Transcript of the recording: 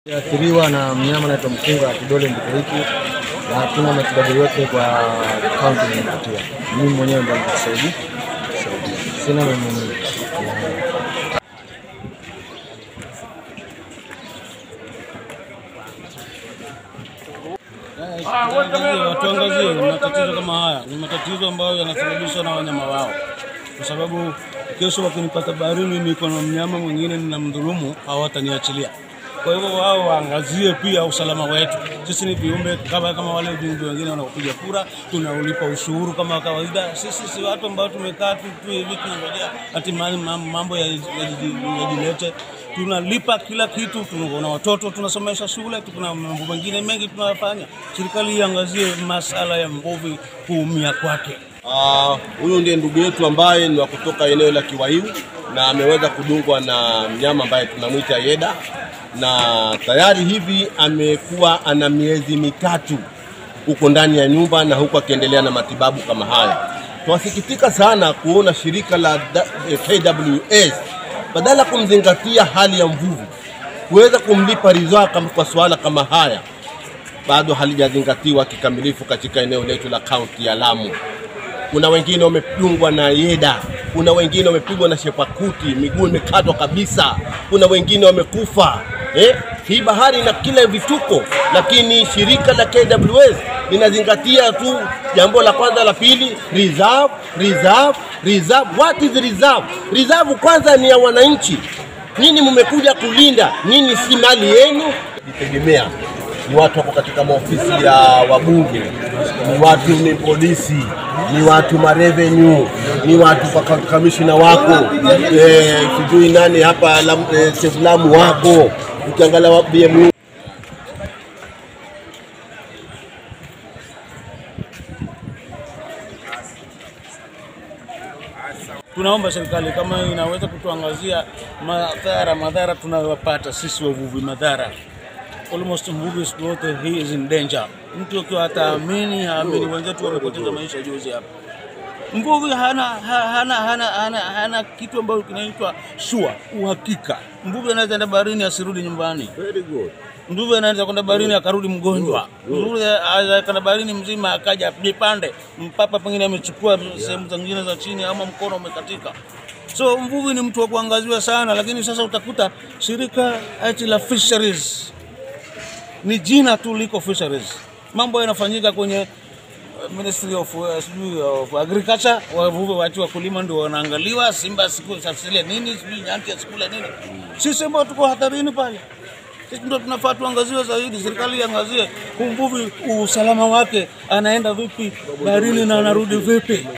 athiriwa na mnyama anaitwa mkunga wa kidole ndiko hiki, na hatuna matibabu yote kwa kaunti nimepatia. Mimi mwenyewe ndo nitasaidia, sina mwenye Watuangazie matatizo kama haya, ni matatizo ambayo yanasababishwa na wanyama wao, kwa sababu kesho wakinipata baharini niko na mnyama mwingine ninamdhulumu, hawataniachilia. Kwa hivyo wao waangazie pia usalama wetu. Sisi ni viumbe kama kama wale viumbe wengine wanaopiga kura, tunaulipa ushuru kama kawaida. Sisi si watu ambao tumekaa tu tu hivi tunangojea ati ma- ma- mambo yaji- yaji- yajilete. Tunalipa kila kitu, tuna watoto tunasomesha shule, tuna mambo mengine mengi tunayofanya. Serikali iangazie masala ya mvuvi kuumia kwake. Ah, Huyu ndiye ndugu yetu ambaye ni wa kutoka eneo la Kiwaiu na ameweza kudungwa na mnyama ambaye tunamwita Yeda, na tayari hivi amekuwa ana miezi mitatu huko ndani ya nyumba na huku akiendelea na matibabu kama haya. Tunasikitika sana kuona shirika la da- eh, KWS badala ya kumzingatia hali ya mvuvi kuweza kumlipa ridhaa kama kwa suala kama haya bado halijazingatiwa kikamilifu katika eneo letu la kaunti ya Lamu. Kuna wengine wamedungwa na yeda, kuna wengine wamepigwa na shepakuti, miguu imekatwa kabisa, kuna wengine wamekufa. Eh, hii bahari ina kila vituko, lakini shirika la KWS linazingatia tu jambo la kwanza, la pili, reserve, reserve, reserve. What is reserve? Reserve kwanza ni ya wananchi. Nyinyi mmekuja kulinda, nyinyi si mali yenu, jitegemea ni watu wako katika maofisi ya wabunge, ni watu ni polisi, ni watu marevenue, ni watu kwa kamishina wako eh, sijui nani hapa Lamu, eh, Chief Lamu wako, ukiangalia wa BMU Tunaomba serikali kama inaweza kutuangazia madhara madhara tunayopata sisi wavuvi, madhara almost mvuvi siku yote he is in danger. Mtu akiwa hataamini haamini, wenzetu wamepoteza maisha juzi hapa. Mvuvi hana, ha- hana, hana, hana, hana kitu ambacho kinaitwa sure, uhakika. Mvuvi anaweza enda baharini asirudi nyumbani. Very good. Mvuvi anaweza kwenda baharini akarudi mgonjwa. Mvuvi anaweza kwenda baharini mzima akaja jipande mpapa, pengine amechukua sehemu zingine za chini ama mkono umekatika. So mvuvi ni mtu wa kuangaziwa sana, lakini sasa utakuta shirika eti la fisheries ni jina tu liko fisheries. Mambo yanafanyika kwenye uh, Ministry of, uh, sijui of Agriculture, wavuvi watu wakulima ndio wanaangaliwa, simba siku asile nini, sijui nyati asikule nini. Sisi ambao tuko hatarini pale, sisi ndio tunafaa tuangaziwe zaidi. Serikali iangazie mvuvi usalama wake, anaenda vipi baharini na anarudi vipi.